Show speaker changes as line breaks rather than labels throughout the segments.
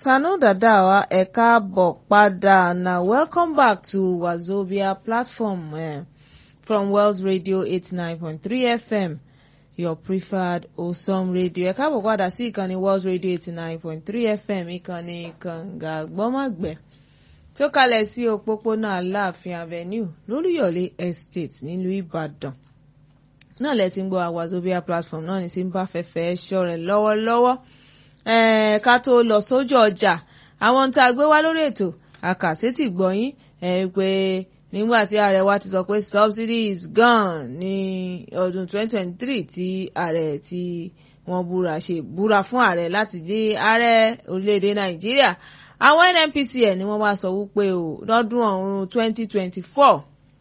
Kanu Dadawa, ẹ káàbọ̀ padà. Now, welcome back to Wazobia platform uh, from Wells Radio 89.3 FM, your preferred awesome radio. Ẹ káàbọ̀ padà sí ìkànnì Wells Radio 89.3 FM, ìkànnì Kànga Gbọ́mọ̀gbẹ́ tó kalẹ̀ sí òpópónà Aláàfin Avenue lólúyọ̀lé Estate nílùú Ìbàdàn. Náà lẹ ti ń gbọ́ Wazobia platform náà ní sí ń bá fẹ́fẹ́ ṣọ́ rẹ̀ lọ́wọ́lọ́wọ́ eh, ká tó lọ sójú ọjà àwọn tá a gbé wá lórí ètò àkàsétì gbọ̀yìn eh, pé nígbà tí ààrẹ wa ti sọ pé subsidy is gone ní ọdún 2023 tí ààrẹ tí wọ́n búra ṣe búra fún ààrẹ láti di ààrẹ orílẹ̀-èdè nàìjíríà àwọn nnpcl ni wọ́n wá sọ wípé o lọ́dún ọ̀hún 2024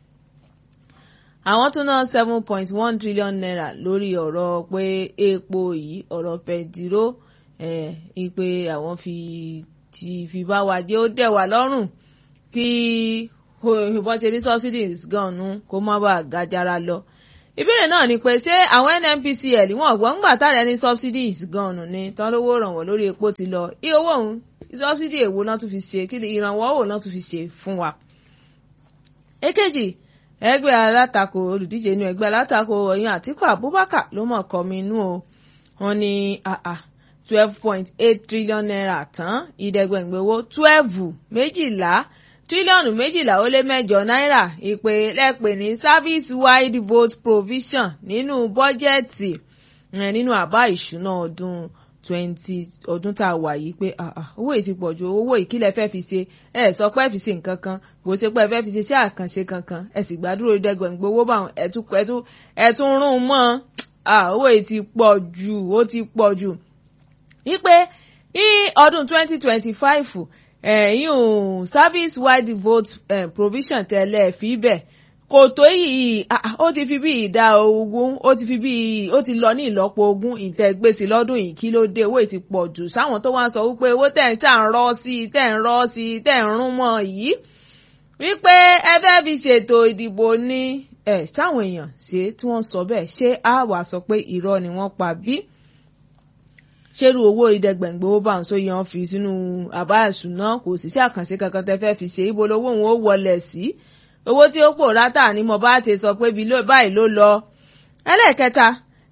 àwọn tún ná seven point one trillion naira lórí ọ̀rọ̀ pé epo yìí ọ̀rọ̀ pẹ̀díró ìpè àwọn fi ti fi bá wa jẹ́ ó dẹ̀ wá lọ́rùn kí ìbọn ṣe ní subsidies gan-an kó má bàa gajara lọ. ìbéèrè náà ni pé ṣé àwọn nnpcl wọn gbọ́ ńgbà tára ní subsidies gan-an ni tán lówó rànwọ́ lórí epo ti lọ iye owó òun subsidy èwo náà tún fi ṣe kí ni ìrànwọ́ òun náà tún fi ṣe fún wa. èkejì ẹgbẹ́ alátakò olùdíje inú ẹgbẹ́ alátakò ọ̀yàn àtíkù abubakar ló mọ̀ kọ́mi inú o wọn ní àà twelve point eight trillion naira tán ìdẹ́gbẹ̀ngbẹ̀wò twelve méjìlá tírílíọ̀nù méjìlá ó lé mẹ́jọ náírà ìpè lẹ́pẹ̀ ní service wide vote provision nínú bọ́jẹ́ẹ̀tì nínú àbá ìṣúná ọdún twenty ọdún tá a wà yìí pé owó yìí ti pọ̀ ju owó ìkílẹ̀ fẹ́ fi ṣe ẹ sọ pé ẹ fi ṣe nǹkan kan kò ṣe pé ẹ fẹ́ fi ṣe iṣẹ́ àkànṣe kankan ẹ sì gbàdúró ìdẹ́gbẹ̀ngbẹ̀ owó bá ẹ̀tún rún mọ́ owó yìí ti pọ̀ jù ó ti pọ̀ jù wípé ní ọdún 2025 ẹ̀yìn service wide vote eh, provision tẹ́lẹ̀ fi bẹ̀ kò tó yìí ó ti fi bí ìdá ogún ó ti fi bí ó ti lọ ní ìlọ́po ogún ìtẹ̀gbèsè lọ́dún yìí kí ló dé owó ti pọ̀ jù sáwọn tó wá ń sọ wípé owó tẹ̀ ń tà ń rọ́ sí i tẹ̀ ń rọ́ sí i tẹ̀ ń rún mọ́ yìí wípé ẹ fẹ́ fi ṣètò ìdìbò ní ẹ̀ sáwọn èèyàn ṣe tí wọ́n sọ bẹ́ẹ̀ ṣé a wà sọ pé irọ́ ni wọ́n pa bí ṣerú owó ìdẹgbẹ̀ngbẹ̀ owó bá ń so yan fi sínú àbá ìṣúná kò sì sí àkànṣe kankan tẹ́ fẹ́ fi ṣe ibo lowó òun ó wọlé sí owó tí ó pòórá tà ní mo bá ti sọ pé báyìí ló lọ. ẹlẹ́ẹ̀kẹta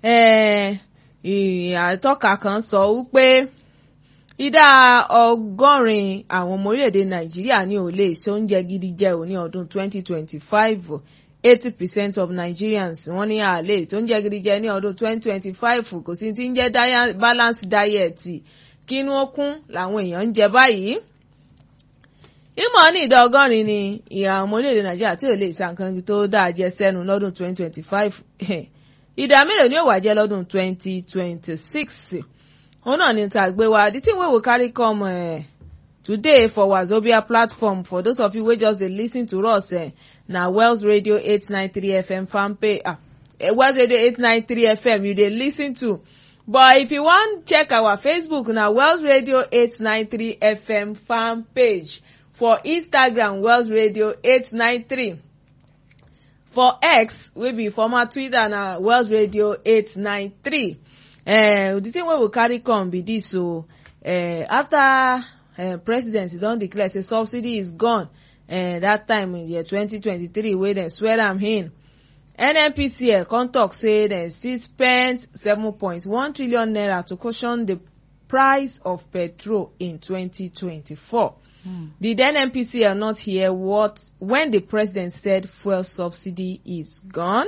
àtọ́ka kan sọ wípé ìdá ọgọ́rin àwọn ọmọ orílẹ̀-èdè nàìjíríà ní ò lè ṣe oúnjẹ gidi jẹ ò ní ọdún 2025 eighty percent of Nigerians wọ́n ní àlè tó ń jẹ gidi jẹ ní ọdún twenty twenty five kò sí ti ń jẹ́ balance diet kí inú ó kún làwọn èèyàn ń jẹ báyìí. ìmọ̀ ní ìdá ọgọ́rin ni ìhà ọmọ orílẹ̀-èdè Nàìjíríà tí ò lè sa nǹkan tó dáa jẹ sẹ́nu lọ́dún twenty twenty five ìdá mélòó ni ó wà jẹ́ lọ́dún twenty twenty six òun náà ni ta gbé wa the thing wey we carry come uh, today for Wazobia platform for those of you wey just dey lis ten to us. Uh, na wells radio eight nine three fm fan page ah wells radio eight nine three fm you dey lis ten to but if you wan check our facebook na wells radio eight nine three fm fan page for instagram wells radio eight nine three for x wey be former twitter na wells radio eight nine three uh, the thing wey we carry come be this o uh, after uh, president don declare say subsidy is gone uh, that time in year 2023 wey dem swear am in nnpcl come tok say dem still spend 7.1 trillion naira to cushion the price of petrol in 2024 mm. did nnpcl not hear what when the president said fuel subsidy is gone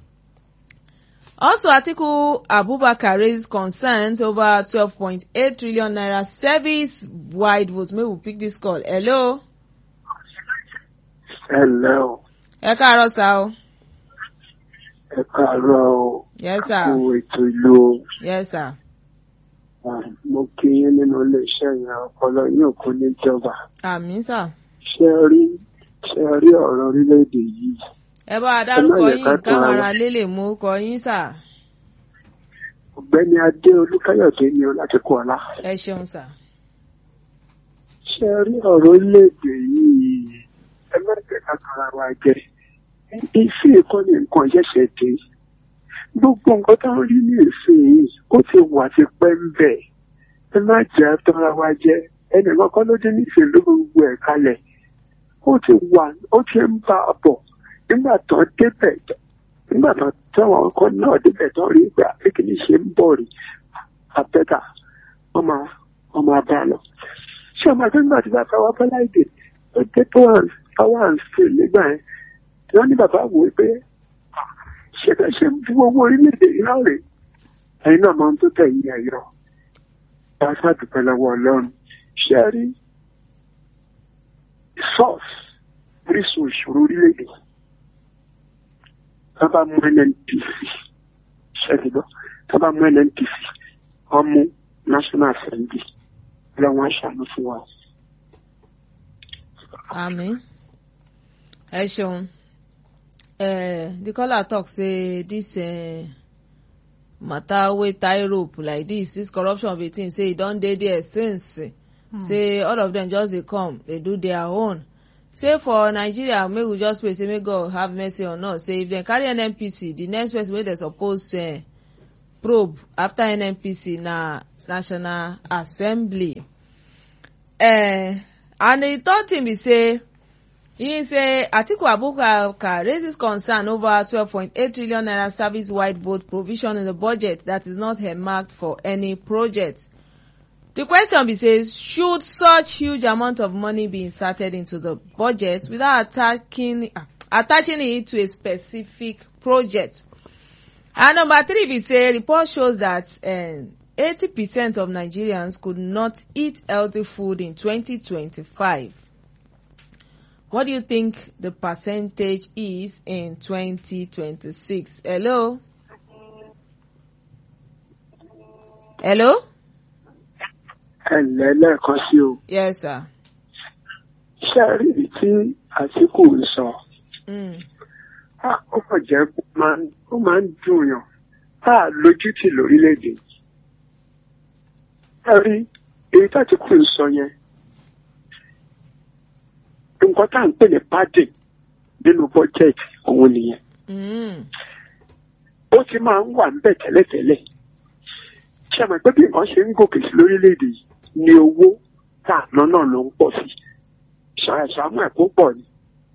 also atiku abubakar raised concerns over 12.8 trillion naira service wide vote make we pick this call hello.
ẹ ǹlẹ́ o.
ẹ káàárọ̀ sá o.
ẹ káàárọ̀ o.
yes sir.
kú ètò ìlú o.
yes sir.
mo kí yín nínú iléeṣẹ́ yẹn ọpọlọ yóò kó níjọba.
àmín sà.
ṣé ẹ rí ṣé ẹ rí ọ̀rọ̀ orílẹ̀-èdè yìí.
ẹ bá a dárúkọ yín káwọn ará lè lè mú kọ yín sà.
ọ̀gbẹ́ni adé olúkáyọ̀dé ni o láti kú ọlá.
ẹ ṣeun sà.
ṣé ẹ rí ọ̀rọ̀ orílẹ̀-èdè yìí ẹ má jẹ́ ká tara wa jẹ ìfẹ́ ìkọ́ni nǹkan ṣẹ̀ṣẹ̀ dé gbogbo nǹkan tó ń rí ní ìsìn yìí ó ti wà ti pẹ́ ń bẹ̀ ẹ má jẹ́ tara wa jẹ ẹnì kankan ló dé nífẹ̀ẹ́ ló gbogbo ẹ̀ kalẹ̀ ó ti wà ó ti ń bá a bọ̀ nígbà tó débẹ̀ nígbà tó táwọn kan náà débẹ̀ tó rí ìgbà kékeré ṣe ń bọ̀ rí abẹ́ta wọ́n máa wọ́n máa bá a lọ. ṣé ọmọ akẹ́kọ̀ọ́ nígbà tí bàbá wa bọ́lá èdè ó dé power and steel nígbà yẹn wọ́n ní bàbá wò ó pé ṣé bẹ́ẹ̀ ṣe ń fi owó orílẹ̀-èdè yìí náà rè ẹ̀yin náà máa ń tó tẹ̀ yí ẹ̀yọ́ bá a ṣàdùpẹ́ lọ́wọ́ ọlọ́run ṣé ẹ rí source orísun ìṣòro orílẹ̀-èdè tá bá mú nnpc ṣẹ́dúgbọ́ tá bá mú nnpc wọ́n mú national assembly lọ́wọ́ aṣàánú fún wa.
àmín ẹ ṣeun uh, the caller talk say this uh, matter wey tie rope like this this corruption of a thing say e don dey there since hmm. say all of them just dey come dey do their own say for nigeria make we just pray say make god have mercy on us say if dem carry nnpc the next person wey dem suppose uh, probe after nnpc na national assembly uh, and the third thing be say e say atiku abubakar raises concern over twelve point eight trillion naira service wide vote provision in the budget that is not earmarked for any project the question be say should such huge amount of money be inserted into the budget without attacking, uh, attaching it to a specific project and number three be say report shows that eighty um, percent of nigerians could not eat healthy food in twenty twenty-five what do you think the percentage is in 2026? Hello? Hello?
ẹ̀lẹ́ lẹ́ẹ̀kan sí o.
Yes, sir.
ṣé ẹ rí ibi tí àtìkù ń sọ. ó kàn jẹ́ ó máa ń dùn yàn tá a lójútì lórílẹ̀‐èdè. ẹ rí èyí tí àtìkù ń sọ yẹn nǹkan tá à ń pè ní padding nínú bọ́jẹ̀tì òun nìyẹn. ó ti máa ń wà níbẹ̀ tẹ́lẹ̀tẹ́lẹ̀. ṣé àmọ́ pé bí nǹkan ṣe ń gòkè sí lórílẹ̀‐èdè yìí ni owó tá à ná náà ló ń pọ̀ sí. ṣàṣàmú ẹ̀ kó pọ̀ ni.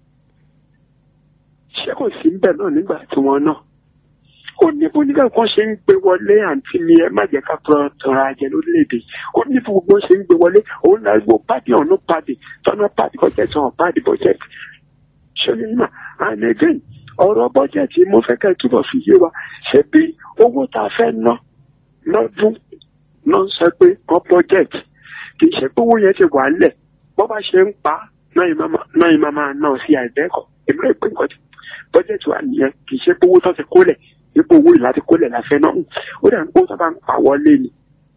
ṣé kò sí ń bẹ̀ náà nígbà tí wọ́n náà. ó ní bó nígbà kan ṣe ń gbé wọlé àǹtí mi ẹ má jẹ́ ká tọrọ ajẹ lórílẹ̀‐èdè ó ní bí gbogbo ṣe ń gbé wọlé òun náà gbọ́ pàdé ọ̀nà pàdé tọ́nà pàdé bọ́jẹ̀tì ọ̀hún pàdé bọ́jẹ̀tì ṣọlẹ̀ nígbà and again ọ̀rọ̀ bọ́jẹ̀tì mo fẹ́ ká túbọ̀ fi yé wa ṣé bí owó tá a fẹ́ ná lọ́dún ló ń sọ pé wọ́n bọ́jẹ̀tì kì í ṣe pé owó yẹn ti wà lẹ̀ bọ́ bá ṣe ń pa náà yìí máa máa ná sí àìbẹ́ẹ̀kọ́ èmi rẹ̀ pé nǹkan bọ́jẹ̀tì wà nìyẹn kì í ṣe pé owó tó ti kólẹ̀ ipò owó ìlà ti kólẹ̀ láfẹ́ náà ó dà ń kó sábà ń pa wọlé ni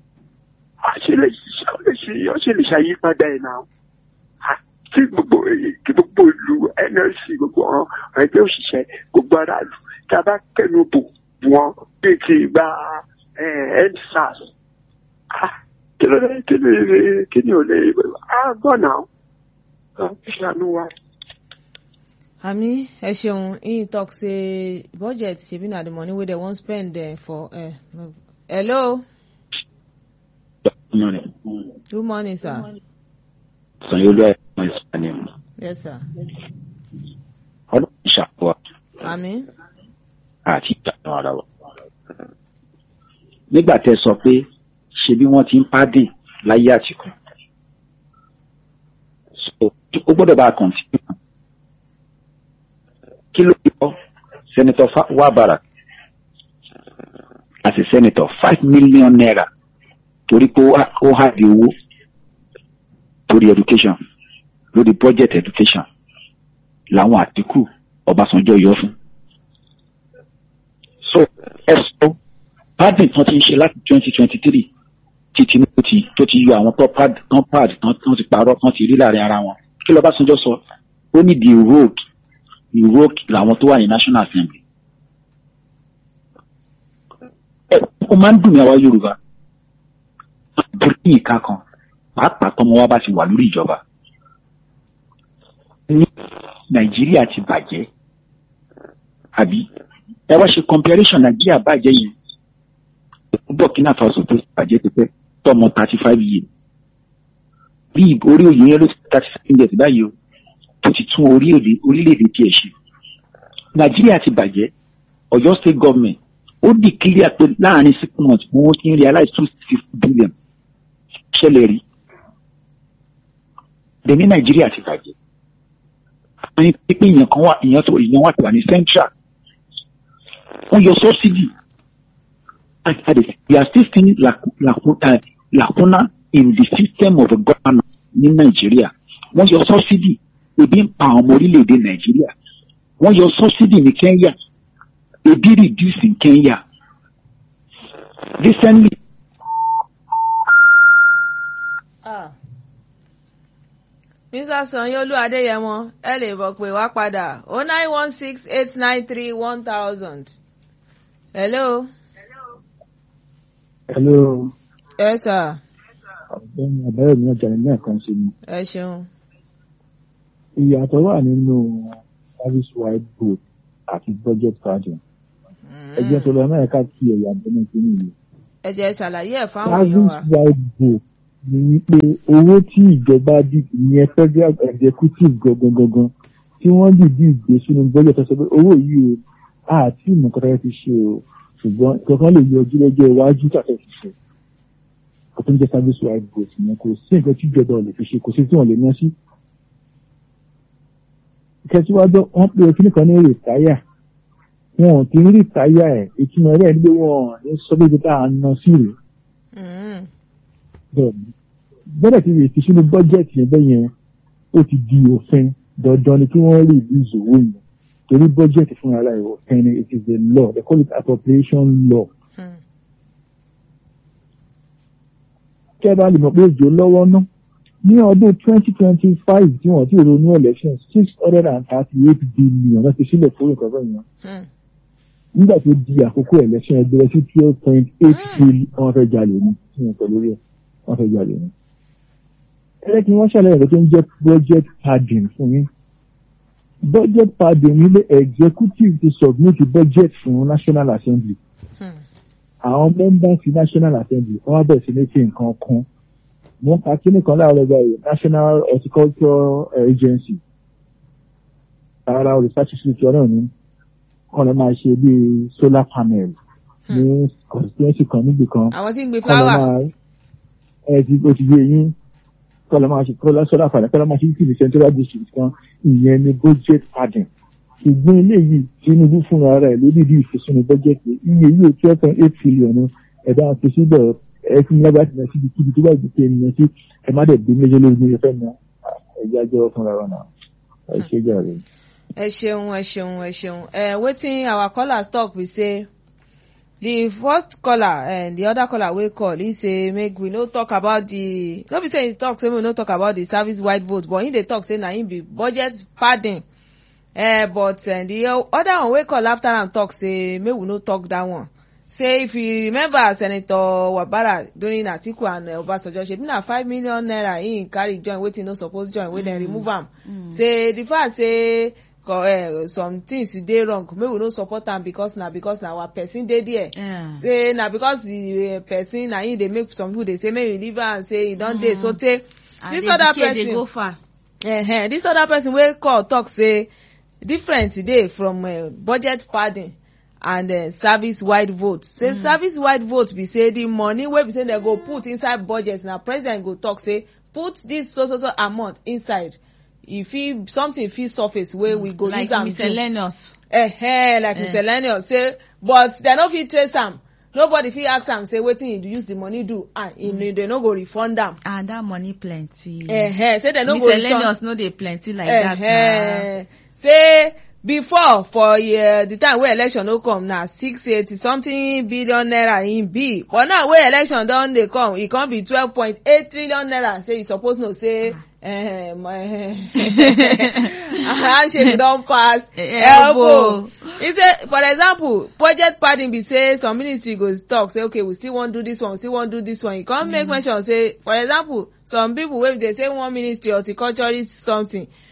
àṣẹ lè ṣàyípadà ẹ̀ náà kí gbogbo kí gbogbo ìlú nlc gbogbo ọ̀rọ̀ ẹgbẹ́ òṣìṣẹ́ gbogbo aráàlú tí a bá kẹnu bò wọn bí ti gba endsars kí ló dé kí ni kí ni ò lè á gbọ́ náà ṣàánú wa.
Ami, ẹ ṣeun, he talk say budget shebi na the money wey dem wan spend uh, for. Uh, hello.
Good morning.
Good morning, sir.
Sanyolu ẹ̀ mọ̀ ìsàlẹ̀ mu.
Yes, sir.
Ọdún ìṣàkóso
Ami.
àti ìdáná ara wa. Nígbà tẹ́ sọ pé ṣe bí wọ́n ti ń pàdé láyé àtìkù. Ó gbọ́dọ̀ bá a kàn sí ìkan kí ló yọ senator wabara as a senator five million naira torí pé ó hà di owó lórí education lórí budget education làwọn àtìkù ọbásanjọ́ yọ fún so ẹ sọ pardon tán ti ń ṣe láti twenty twenty three tí tinubu ti tó ti yọ àwọn tó pad tán pad tán ti parọ́ tán ti rí láàrin ara wọn kí ló ọbásanjọ́ sọ ó ní the road ìró làwọn tó wà ní national assembly. ẹ ó máa ń dùn mí àwa yorùbá torí ìka kan pàápàá tọmọ wa bá ti wà lórí ìjọba. ní nàìjíríà ti bàjẹ́ àbí ẹ wá ṣe comparison nàìjíríà bàjẹ́ yẹn burkina faso tó bàjẹ́ ti pẹ́ tọmọ thirty five years bí orí oyè yẹn ló ti thirty seven years báyìí o tó ti tún orílẹ̀-èdè orílẹ̀-èdè tiẹ̀ ṣe nàìjíríà ti bàjẹ́ ọ̀yọ́ state government ó di clear pé láàrin six months wọ́n ti ń realize two fifty billion ṣẹlẹ̀ rí bẹ́ẹ̀ ní nàìjíríà ti bàjẹ́ wọ́n ní pé èèyàn kan wà èèyàn tó èèyàn wà tó wà ní central wọ́n yọ subsidy and and we are still seeing lacu- lacu- uh, lacuna in the system of governance ní nàìjíríà wọ́n yọ subsidy ebi ń pa àwọn ọmọ orílẹ̀-èdè nàìjíríà wọ́n yọ subsidy ní kenya ebi reduce in kenya recently
Ah. Mr. Sanyolu Adéyẹmọ ẹ lè bọ̀ pé wá padà o nine one six eight nine three one thousand. Hello.
Hello,
Ẹ sà
ọ̀gbẹ́ni Abẹ́rẹ́ mi ọjà ní ẹ̀kan sí ni.
ẹ ṣeun.
Ìyàtọ̀ wà nínú service wide book àti budget padding. Ẹgbẹ́ tó lọ Amẹ́ríkà kí ẹ̀yà bẹ́ẹ̀ sí nìyí.
Ẹ jẹ́ ṣàlàyé ẹ̀ fáwọn èèyàn wa.
Service wide book ni wípé owó tí ìjọba dì ìyẹn federal executive gangan gangan tí wọ́n dìdí ìgbé sínú budget tó sọ pé owó yìí o àti ìmọ̀kọ́tà ti ṣe o ṣùgbọ́n kankan lè yọjú lọ́jọ́ iwájú tàbí ti ṣe. Kò tó ń jẹ́ service wide book yẹn kò sí nǹkan tí ìjọba ò lè fi ṣe kò sí tí wọ́n lè ná sí. ìkẹsíwájú wọn pe kíní kan ní rìtáyà wọn ò kí ń rìtáyà ẹ ìtumọ̀ rẹ̀ ní pé wọn ò ní sọ pé ibi tá a ná sí rèé
Mm.
bẹ́ẹ̀ ni bẹ́ẹ̀ ti rèé ti sínú bọ́jẹ̀tì yẹn bẹ́ẹ̀ yẹn ó ti di òfin dandan ni kí wọ́n rí ìlú ìzòwò yẹn torí bọ́jẹ̀tì fún ara ẹ̀ òfin ni it is a law they call it appropriation law.
Mm.
kẹ́ ẹ bá lè mọ̀ pé òjò lọ́wọ́ ná ní ọdún twenty twenty five tí wọ́n ti ronú election six hundred and thirty eight billion láti sílẹ̀ fún nǹkan bẹ́ẹ̀ yẹn
Mm.
nígbà tó di àkókò election ẹgbẹ́ sí twelve point eight billion wọ́n fẹ́ jalè ní tí wọ́n pẹ̀lú rẹ̀ wọ́n fẹ́ jalè ní. ẹlẹ́ kí wọ́n ṣàlàyé ẹ̀rọ tó ń jẹ́ budget padding fún yín budget padding nílé executive ti submit budget fún national assembly
Mm.
àwọn members ti national assembly wọ́n wá bẹ̀rẹ̀ sí ní fi nǹkan kún wọ́n ka kíní kan láàárọ̀ báyìí national horticulture agency ara research institute náà ní kọ́ lọ́ máa ṣe bíi solar panel ní constituency kan níbì kan
Àwọn tí ń gbin
kọ́ lọ́
fúláwà.
máa ẹ ti o ti yé yín kọ́ lọ́ máa ṣe kọ́ lọ́ solar panel kọ́ lọ́ máa ṣe kí central district kan ìyẹn ní budget padding ṣùgbọ́n eléyìí Tinubu fúnra rẹ̀ ló dìdí ìfisùn budget iye yìí twelve point eight trillion ẹ̀dá fi síbẹ̀ ẹ fún lágbàá ti náà síbi kíbi tó bá gbé ènìyàn sí ẹ má dẹ̀ bí méjì lórí ní ẹfẹ́ náà ẹ̀jẹ̀ ajọ́ fúnra wa náà ẹ ṣe jàre.
ẹ ṣeun ẹ ṣeun ẹ ṣeun uh, wetin our callers talk be say the first caller and the other caller wey call he say make we no talk about the no be say he talk say make we no talk about the service wide vote but he dey talk say na him be budget padding uh, but uh, the other one wey call after am talk say make we no talk that one say if you remember senator wabara during atiku and uh, obasanjo shebi na five million naira he carry join wetin no suppose join wey dem remove am say the fact say co- uh, some things dey wrong make we no support am because na because na our person dey there
Yeah.
say na because the uh, person na him dey make some people dey say make you leave am say e don dey so tey
And
this
the
other
decay dey
person
go far.
uh this other person wey call talk say difference dey from uh, budget padding and uh, service wide vote say mm. service wide vote be say the money wey be say dem go put inside budget na president go talk say put this so so so amount inside e fit something fit surface wey we go
like
use am do
miscellaneous.
eh like
Eh.
miscellaneous say but dem no fit trace am nobody fit ask am say wetin he use the money do ah mm. dem no go refund am
and that money plenty.
eh say dem no go return
miscellaneous no dey plenty like that na.
uh say before for uh, the time wey election no come na six eighty something billion naira im be but now wey election don dey come e come be twelve point eight trillion naira say you suppose know say um, uh, handshake don pass elbow
Elbow.
e say for example budget padding be say some ministry go talk say okay we still wan do this one we still wan do this one e come make mention say for example some people wey dey say one ministry horticulturist something